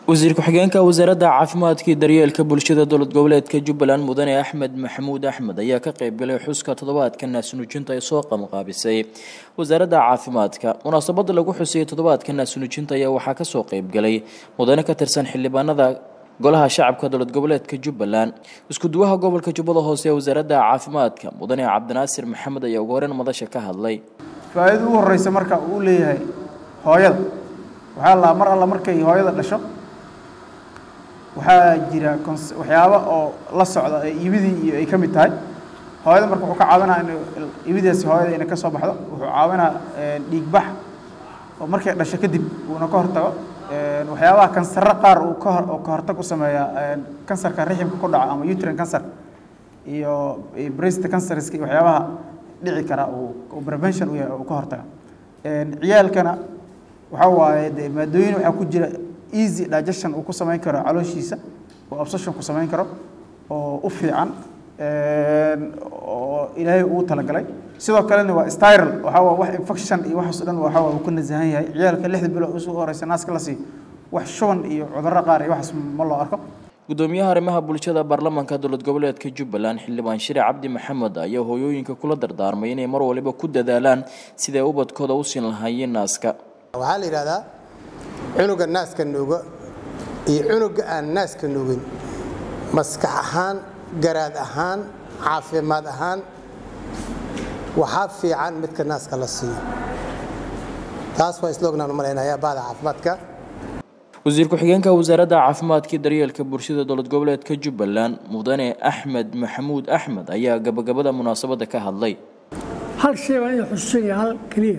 wasiir ku-xigeenka wasaaradda caafimaadka iyo daryeelka bulshada dowlad goboleedka jubbaland mudane axmed maxamuud axmed ayaa ka qaybgalay xuska toddobaadka naasnuujinta ay soo qabanqaabisay wasaaradda caafimaadka munaasabada lagu xusayay toddobaadka naasnuujinta ayaa waxaa kasoo qaybgalay mudane ka tirsan xildhibaanada golaha shacabka dowlad goboleedka jubbaland iskuduwaha gobolka jubbada hoose ee wasaaradda caafimaadka mudane cabdinaasir maxamed ayaa ugu horeyn madasha ka hadlay faa-iida ugu horeysa marka uu leeyahay hooyada waxaa la mar alla markay hooyada dhasho waxaa jira waxyaabo oo la socda ee ibidii iyo ay ka mid tahay hooyada marka wuxuu ka caawinaa in ibidaasi hooyada inay ka soo baxdo wuxuu caawinaa dhiigbax oo markay dhasho kadib uuna ka hortago waxyaabaha kansarro qaar uu ka hor ka hortag u sameeya kansarka riximka ku dhaca ama uterine cancer iyo breast cancerska iyo waxyaabaha dhici kara uu prevention u yahay uu ka hortaga ciyaalkana waxaa waaye de maadooyin waxaa ku jira easy digestion uu ku samayn karo calooshiisa oo absorption ku samayn karo oo u fiican oo ilaahay uu talagalay sidoo kalena waa styral waxaa waa wax infection iyo waxaas dhan waxaa waa uu ka nasahan yahay ciyaalka lixda bilood usoo horeysa naaska la siiyo wax shuban iyo cudurro qaar iyo waxaas ma loo arko gudoomiyaha arrimaha bulshada baarlamaanka dowlad goboleedka jubbaland xildhibaan shire cabdi maxamed ayaa hooyooyinka kula dardaarmay inay mar waliba ku dadaalaan siday ubadkooda u siin lahaayeen naaska waxaa la yidhahdaa cunuga naaska nuuga iyo cunuga aan naaska nuugin maskax ahaan garaad ahaan caafimaad ahaan waxaa fiican midka naaska la siiyo taas waa isloognan u malaynayaa bahda caafimaadka wasiir ku-xigeenka wasaaradda caafimaadka daryeelka bulshada dowlad goboleedka jubbaland mudane axmed maxamuud axmed ayaa gabagabada munaasabadda ka hadlay hal shay baan ina xusuusanaya hal keliya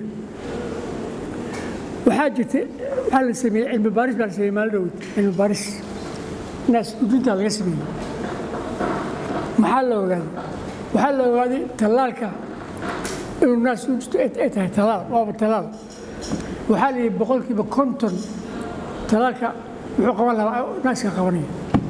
waxaa jirta waxaa la sameeyey cilmi baaris baa la sameeyey maalin dhowd cilmi baaris naas uduntaa laga sameeyey maxaa la ogaaday waxaa la ogaaday tallaalka inuu naas udunto ay tahay tallaal waaba tallaal waxaa la yidhi boqolkiiba konton talaalka wuxuu qaban lahaa naaska qabanaya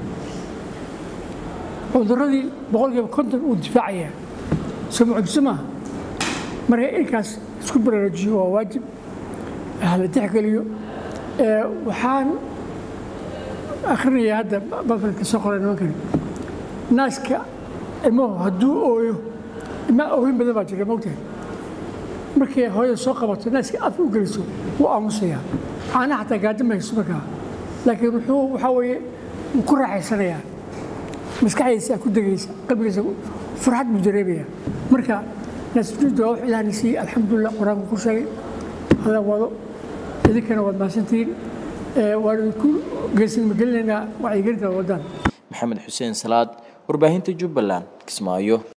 cuduradii boqolkiiba konton uu difaacayaa soo mucjiso maaha marka inkaas isku baraarujiyo waa waajib hala tixgeliyo waxaan akhrinayaa hadda balfalka soo qoray nimankani naaska ilmuhu hadduu ooyo ilmaa oohin badan baa jira mogtahay markay hooyada soo qabato naaska afka u geliso wuu aamusayaa caanaha xataa gaajin ma hayso markaa laakiin wuxuu waxaa weeye wuu ku raaxaysanayaa maskaxdiisa ku degaysa qalbigiisa farxad buu dareemayaa marka naasjuudda waa wax ilaahna siiyey alxamdulilah qur-aanku ku sheegay hada wado idinkana waad mahadsantihiin waan idinku geesinima gelinaynaa wacyigelinta wadaan maxamed xuseen salaad warbaahinta jubbaland kismaayo